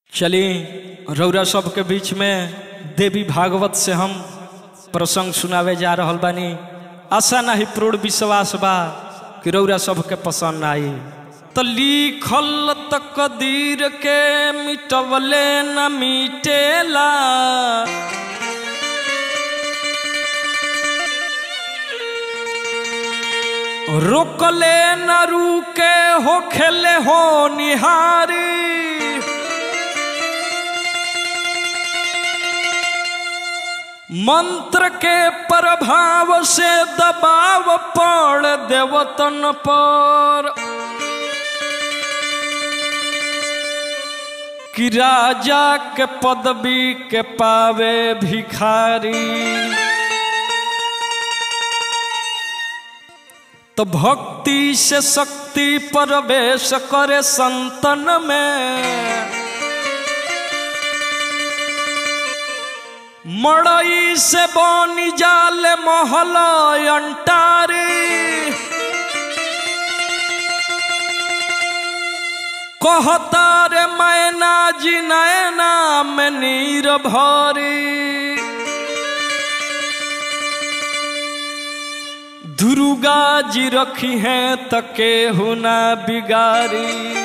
चली रौरा सबके बीच में देवी भागवत से हम प्रसंग सुनावे जा रहल बानी आशा नहीं पूर्ण विश्वास बा कि रौरा सबके पसंद आई तो लिखल तकदीर के मिटवले न मिटेला रोकले न रुके हो खेले हो निहारी मंत्र के प्रभाव से दबाव पड़ देवतन पर कि राजा के पदवी के पावे भिखारी तो भक्ति से शक्ति प्रवेश करे संतन में मड़ई से बनी जाल महल अंटारी कहता रे मैना जी नैना में नीर भरी दुर्गा जी रखी हैं तके हुना बिगारी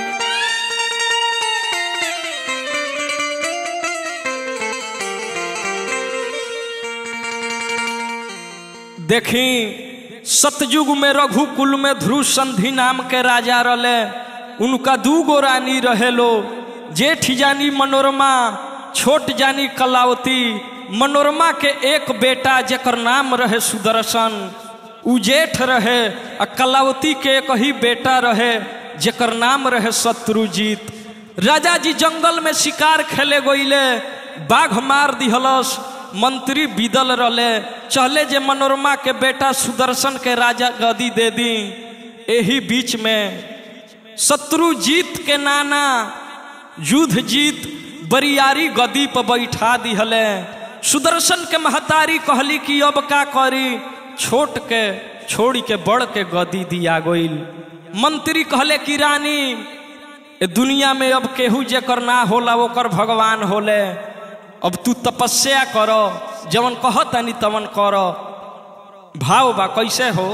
देखी सतयुग में रघुकुल में ध्रुव संधि नाम के राजा रले उनका दू गो रानी रहे लो जेठ जानी मनोरमा छोट जानी कलावती मनोरमा के एक बेटा जेकर नाम रहे सुदर्शन उ जेठ रहे आ कलावती के एक ही बेटा रहे जेकर नाम रहे शत्रुजीत राजा जी जंगल में शिकार खेले गईले बाघ मार दिहलस मंत्री बिदल रले चले जे मनोरमा के बेटा सुदर्शन के राजा गदी दे दी यही बीच में शत्रुजीत के नाना युद्ध जीत बरियारी गदी पर बैठा दिहले सुदर्शन के महतारी कहली कि अब का करी छोट के छोड़ के बड़ के गदी दिया गईल मंत्री कहले कि रानी ए दुनिया में अब केहू जेकर ना होला ओकर भगवान होले अब तू तपस्या कर जवन कहतानी तवन कर भाव बा कैसे हो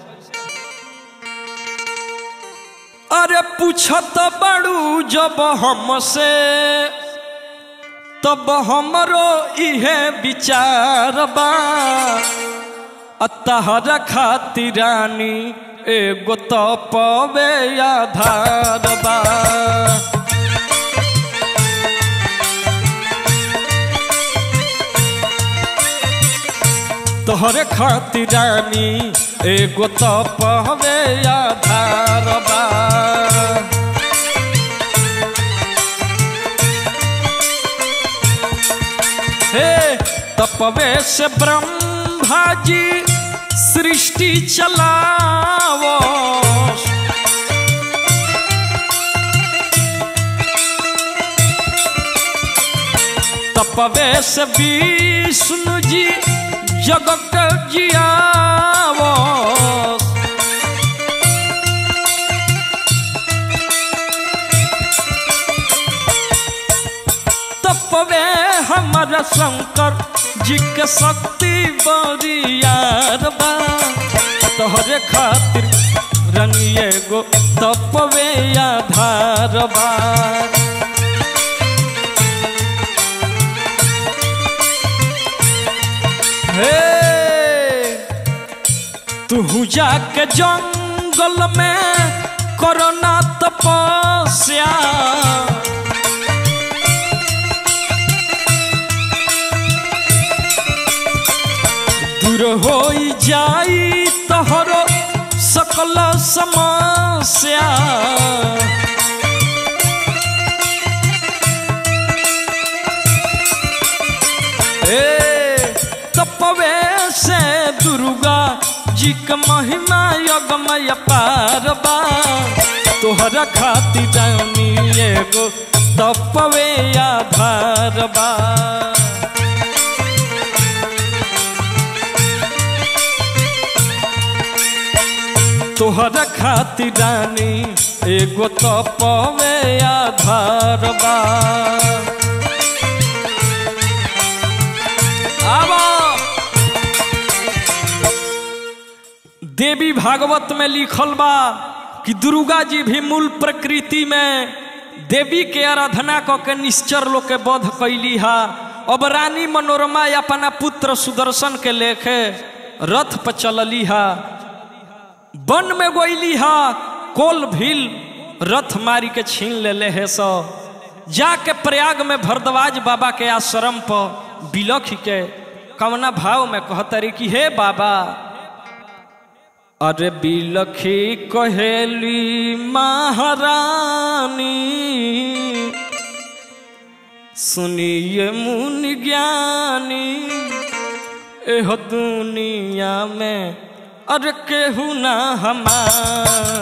अरे पूछत बड़ू जब हमसे तब हमरो इहे विचार बा अतहर खातिरानी एगो तपवे आधार बा तोहरे खातिरानी एगो तपवे आधार बा हे तपवे से ब्रह्मा जी सृष्टि चलावो तपवे से विष्णु जी जगत जियावो तपवे हमारा शंकर जी के शक्ति बरियार बा तोहरे खातिर रंगिए गो तपवे आधार बा हे तू जाके जंगल में करना तपस्या दूर हो जाई तोहरो सकल समस्या ए तपवे से दुर्गा जी के महिमा यज्ञमय पार बा तोहरा खातिर जानी एगो तपवे आधार बा तोहरा खातिर रानी एगो तपवे आधार बा देवी भागवत में लिखल बा कि दुर्गा जी भी मूल प्रकृति में देवी के आराधना क के निश्चर लोग के वध कैली हा अब रानी मनोरमा अपना पुत्र सुदर्शन के लेके रथ पर चलली हा वन में गोइली हा कोल भील रथ मारी के छीन ले ले है सो जाके प्रयाग में भरद्वाज बाबा के आश्रम पर बिलख के कवना भाव में कहतरी कि हे बाबा अरे बिलखी कहेली महारानी सुनिए मुनि ज्ञानी एह दुनिया में अरे केहू ना हमार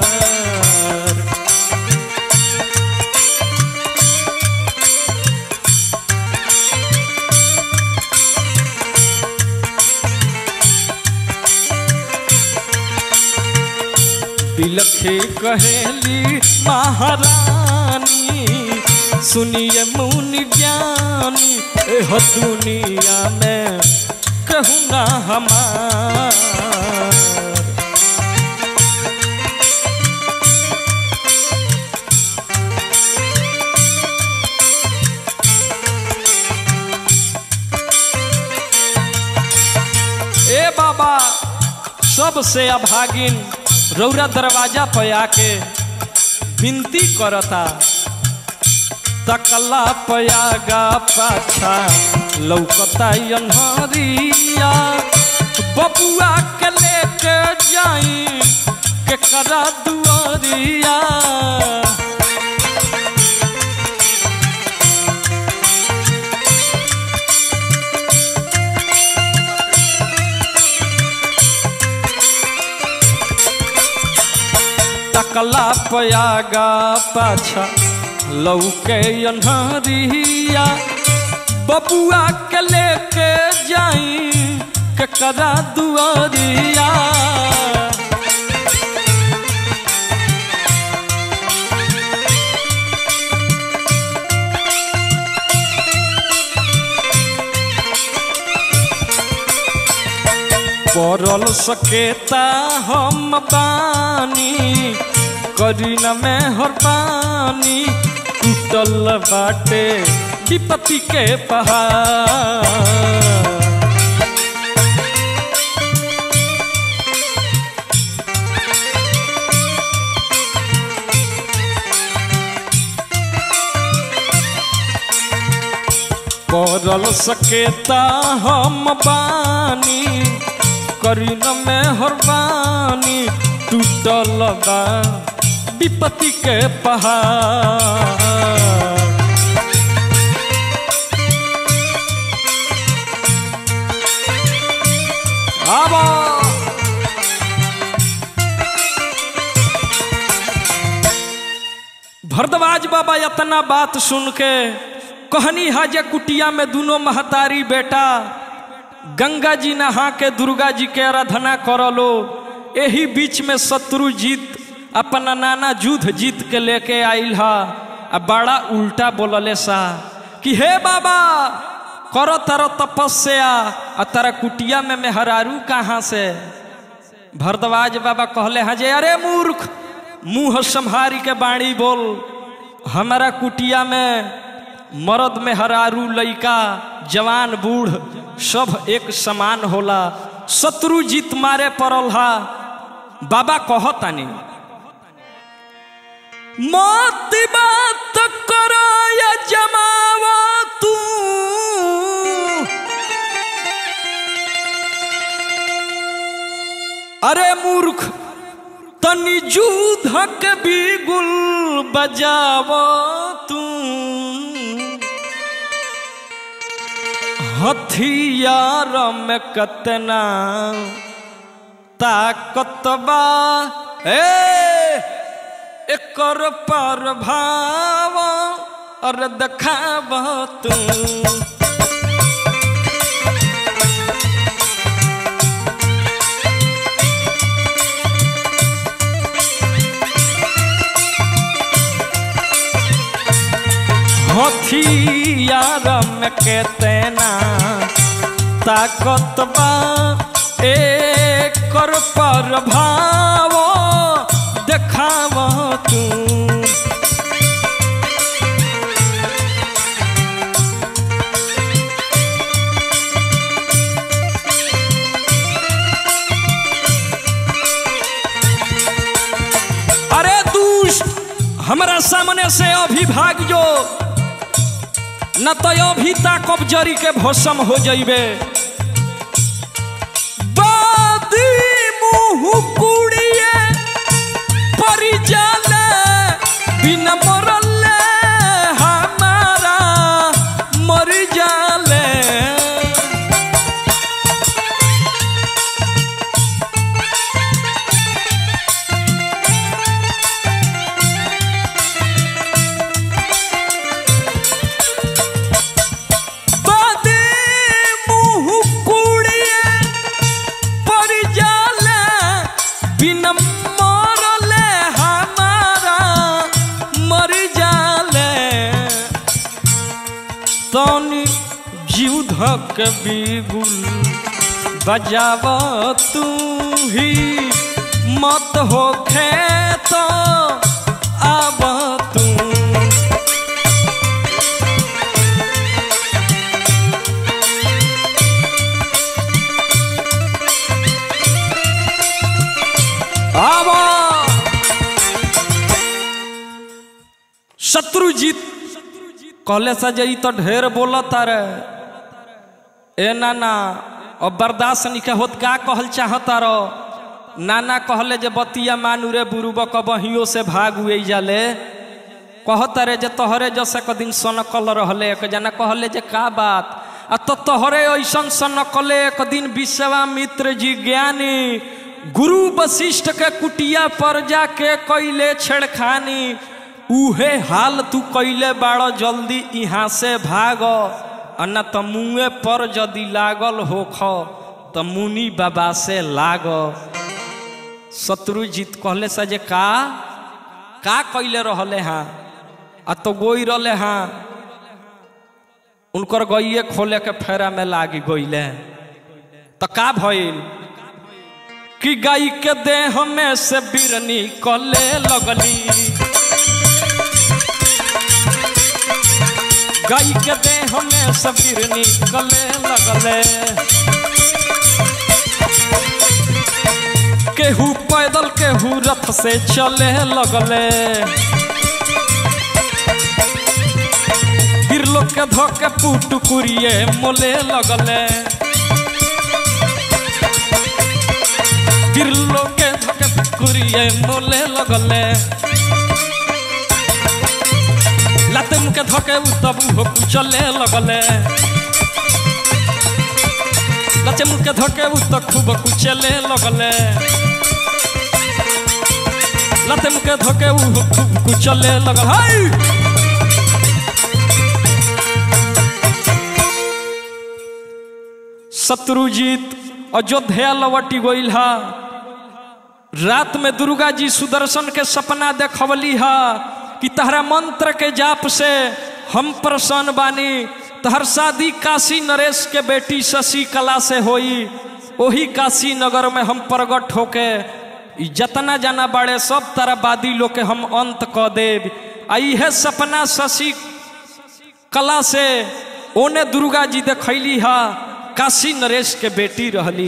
बिलखे कहेली महारानी सुनिए मुनि ज्ञानी एह दुनिया में कहूँ ना हमार ए बाबा सबसे अभागिन रौरा दरवाजा पे आके विनती करता तकला पयागा पाछा लौकता अनहरिया बबुआ के लेके जाई के करा दुआरिया तकला पयागा पाछा लौके अनहरिया बबुआ के लेके जाई के करा दुआरिया पड़ल सकेता हम बानी करी न में हर पानी टूटल बाटे विपत्ति के पहाड़ पड़ल सकेता हम बानी करी न में हर बानी टूटल बा विपत्ति के पहाड़ आबा भरद्वाज बाबा इतना बात सुन के कहनी हाजे कुटिया में दोनों महतारी बेटा गंगा जी नहा के दुर्गा जी के आराधना करलो यही बीच में शत्रु जीत अपना नाना युद्ध जीत के लेके आइल हा आ बड़ा उल्टा बोलले सा कि हे बाबा करो तारो तपस्या आ तारा कुटिया में मेहरारू कहाँ से भरद्वाज बाबा कहले हाँ जे अरे मूर्ख मुंह संहारी के बाणी बोल हमारा कुटिया में मर्द में हरारू लइका जवान बूढ़ सब एक समान होला शत्रु जीत मारे पड़ल हा बाबा कहतानी मत बात करो या जमावा तू अरे मूर्ख तनी जूधक बिगुल बजाव तू हथियार में कतना ताकत बा ए एकर प्रभाव और देखाब तू हथियार में केतना ताकत बा एक कर प्रभाव देखाव तू अरे दुष्ट हमरा सामने से अभी भाग जो न तो अभी ताकब जरी के भस्म हो जइबे बादी मुँह कुड़िए परी जाले बिना मरले हमारा मर जाले बादे मुँह कुड़िए पड़ जाले बिन मरले हमारा मर जाले तनी जीव धक बिगुल बजाव तू ही मत हो खेत आब तू आवा शत्रुजीत कहले से जे ई तो ढेर बोलत रे ए नाना अब बर्दाश्त निके होत का कहल चाहता रो नाना कहले जे बतिया मानू रे बुरुबक बहियो से भाग हुए जाले कहत रे जे तोहरे जसे क दिन सनकल रहले एक जना कहले जे का बात आ तो तोहरे ऐसन सनकले एक दिन विश्वामित्र जी ज्ञानी गुरु वशिष्ठ के कुटिया पर जाके कैले छेड़खानी उहे हाल तू कैले बाड़ जल्दी यहाँ से भाग आ न त मुँहे पर यदि लागल होख त मुनि बाबा से लाग शत्रुजीत कहले से जे का का कैले रहले हाँ आ तो गोई रहले हाँ उनकर गइये खोले के फेरा में लागी गइले तो का भइल कि गाय के देह में से बिरनी कले लगली गाय के देह में से बिरनी कले लगले केहू पैदल केहू रथ से चले लगले गिरलो के धोके पुटुकुरिए मोले लगले गिरलो के धोके पुटुकुरिए मोले लगले लाते मुके धोके तब उहो कुचले लगले लाते मुके धोके तो खूब कुचले लगले लाते मुके धोके उहो खूब कुचले लगल हाय शत्रुजीत अयोध्या लवटी गईल हा रात में दुर्गा जी सुदर्शन के सपना देखवली हा कि तहरा मंत्र के जाप से हम प्रसन्न बानी तहर शादी काशी नरेश के बेटी शशि कला से होई ओही काशी नगर में हम प्रगट होके ई जतना जाना बाड़े सब तरह बादी लोग के हम अंत क देव आ इहे सपना शशि कला से ओने दुर्गा जी देखैली हा काशी नरेश के बेटी रहली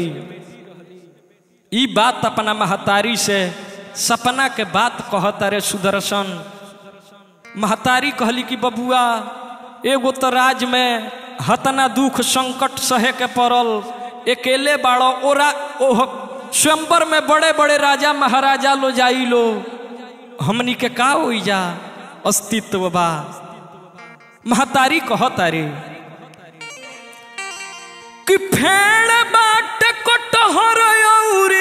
ई बात अपना महतारी से सपना के बात कहता रे सुदर्शन महतारी कहली कि बबुआ एगो तो राज में हतना दुख संकट सहे के पड़ल अकेले बाड़ो ओरा ओह स्वयंवर में बड़े बड़े राजा महाराजा लो जाई लो हमनी के का होई जा अस्तित्व बा महतारी कहतारी कि फेड़ बाट कटहर औरी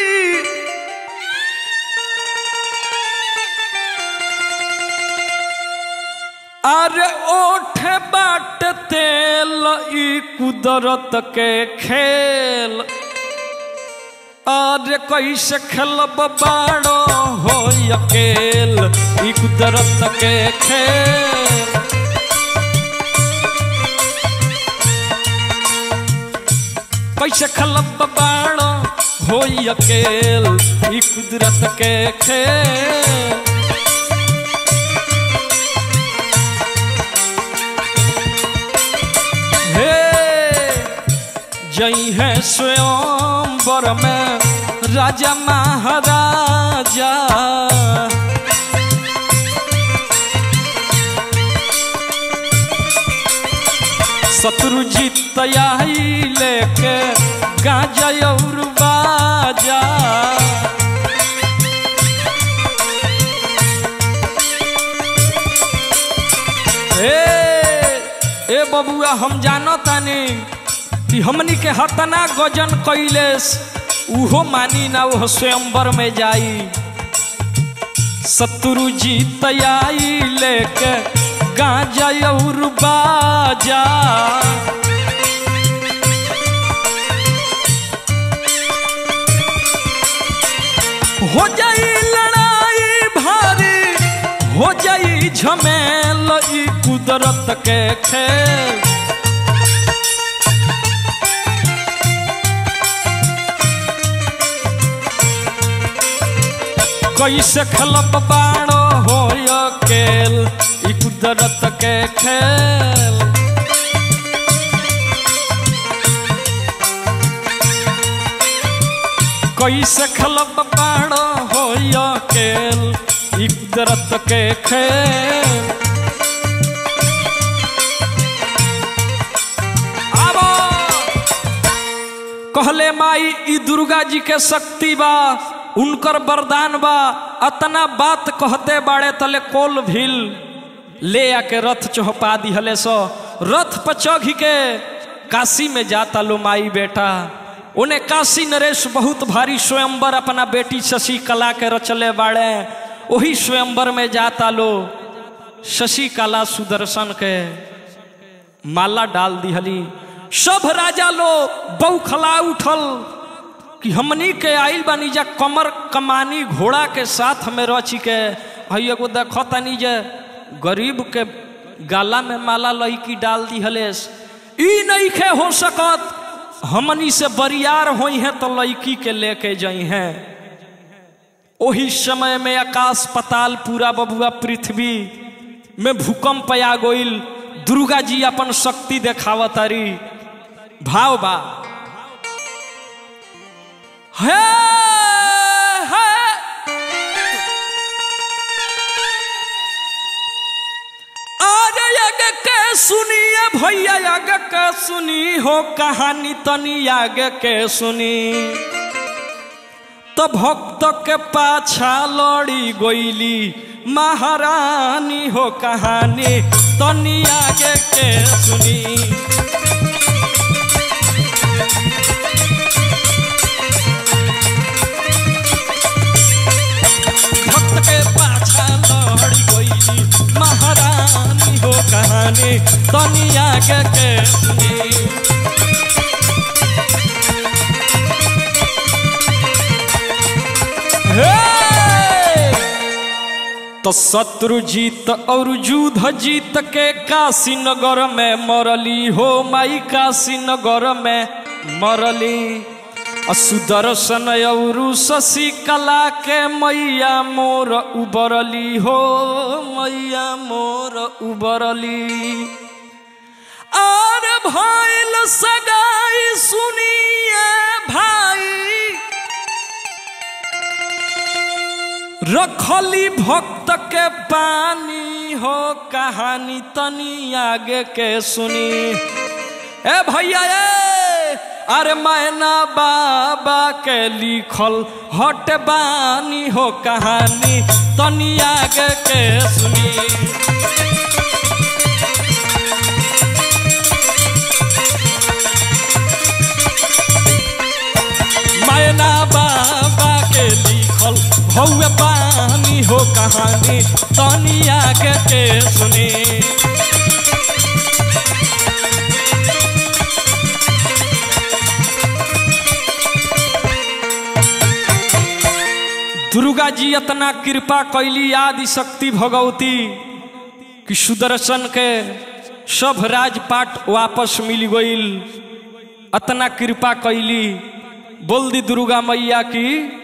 अरे ओठ बाट तेल ई कुदरत के खेल अरे कैसे खेलब बाड़ो हो अकेल ई कुदरत के खेल कैसे खलब बाड़ो हो अकेल ई कुदरत के खेल हे जई है स्वयंवर में राजा महाराजा शत्रुजीत तैयारी लेके गाजा और बाजा ए ए बबुआ हम जानो तानी कि हमनी के हतना गजन कैलेस उहो मानी ना वो स्वयंवर में जाई शत्रु जी तैयारी लेके गाजा और बाजा हो जाई लड़ाई भारी हो जाई झमेल ई कुदरत के खेल कैसे खलब बाणो हो अकेल ई कुदरत के खेल कैसे खलब बाणो हो अकेल ई कुदरत के खेल आबो कहले माई ई दुर्गा जी के शक्ति बा उनकर वरदान बा अतना बात कहते बाड़े तले कोल भील ले आके रथ चौपा दिहले सो रथ पर चढ़ के काशी में जाता लो माई बेटा उन्हें काशी नरेश बहुत भारी स्वयंवर अपना बेटी शशि कला के रचले बाड़े वही स्वयंवर में जाता लो शशि कला सुदर्शन के माला डाल दिहली सब राजा लो बौखला उठल कि हमनी के आइल बानी जा कमर कमानी घोड़ा के साथ में रची के हई एगो देख तनी जे गरीब के गाला में माला लईकी डाल दी हलेस ई नहीं खे हो सकत हमनी से बरियार होई है तो लड़की के लेके जाई हैं ओही समय में आकाश पताल पूरा बबुआ पृथ्वी में भूकंप आ गईल दुर्गा जी अपन शक्ति देखावतारी भाव बा है, है। अरे आगे के सुनिए भैया आगे के सुनी हो कहानी तनी आगे के सुनी तो भक्त के पाछा लड़ी गोइली महारानी हो कहानी तनी आगे के सुनी भक्त के पाछा लड़ी गोइली महारानी हो कहानी तनी आगे के सुनी तो शत्रु जीत और युद्ध जीत के काशी नगर में मरली हो माई काशी नगर में मरली सुदर्शन और शशि कला के मैया मोर उबरली हो मैया मोर उबरली और भइल सगाई सुनिए भाई रखली भक्त के पानी हो कहानी तनी आगे के सुनी ए भैया ए अरे मैना बाबा के लिखल हट बानी हो कहानी तनी आगे के सुनी मैना बाबा के लिखल भौवे पानी हो कहानी तनी आगे के सुनी दुर्गा जी इतना कृपा कैली आदि शक्ति भगवती कि सुदर्शन के सब राजपाट वापस मिल गईल अतना कृपा कैली बोल दी दुर्गा मैया की